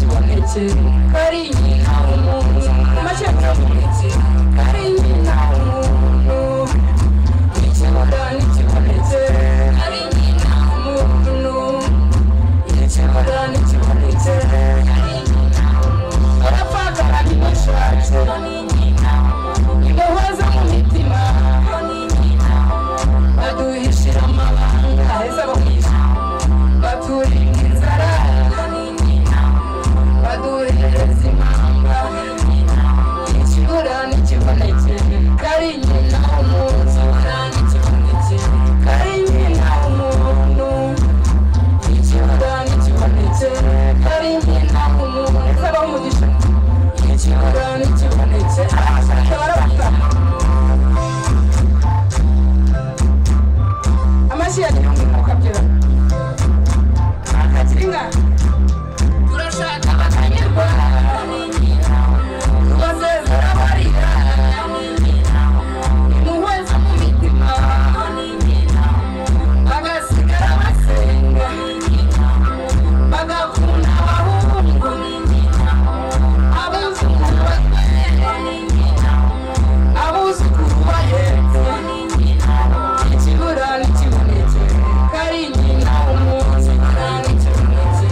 вулиці, корінні на умову, мачать на вулиці, корінні на умову. Ніці вода, ніці вулиці, корінні на умову. Ніці вода, ніці вулиці, корінні на умову. Рафака, кіношать, корінні на умову. Його замовітима, корінні на умову. Радуєшся, мала, а замовітима. Baturi nzara Baduri zimamba Ikibura n'ikiboneke Kari nyina w'umuntu Kari n'ikiboneke Kari nyina w'umuntu Ikibura n'ikiboneke Kari nyina w'umuntu Zaba umugisha Ikibura n'ikiboneke Tabara batama Amashi ya gihumbi mukabyura akazinga turashaka bakanyurwa bazezera barira muhweza mu mitima bagasigara basenga bagakunda abahungu abazukuru batwere abuzukuru bahetse ikibura n'ikibonetse kari nyina w'umuntu kandi kibonetse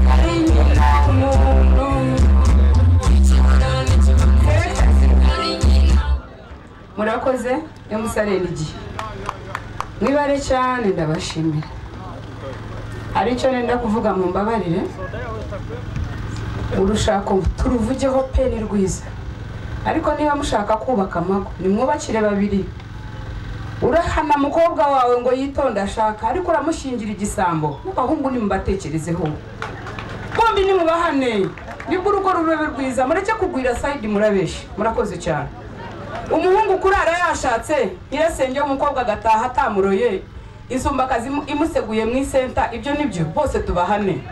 kari nyina w'umuntu ikibura n'ikibonetse kari nyina murakoze emusareni igihe mwibare cyane ndabashimira hari icyo nenda kuvuga mu mbabarire urushako turuvugeho pe ni rwiza ariko niba mushaka kubaka amago nimwubakire babiri urahana mukobwa wawe ngo yitonde ashaka ariko uramushingira igisambo mubahungu nimubatekerezeho bombi nimubahane nibwo urugo rurebe rwiza mureke kugwira sayidi murabeshya murakoze cyane umuhungu kurara yashatse nyirasenge w'umukobwa agataha atamuroye isumbakazi imu- imuseguye mu isenta ibyo ni byo bose tubahane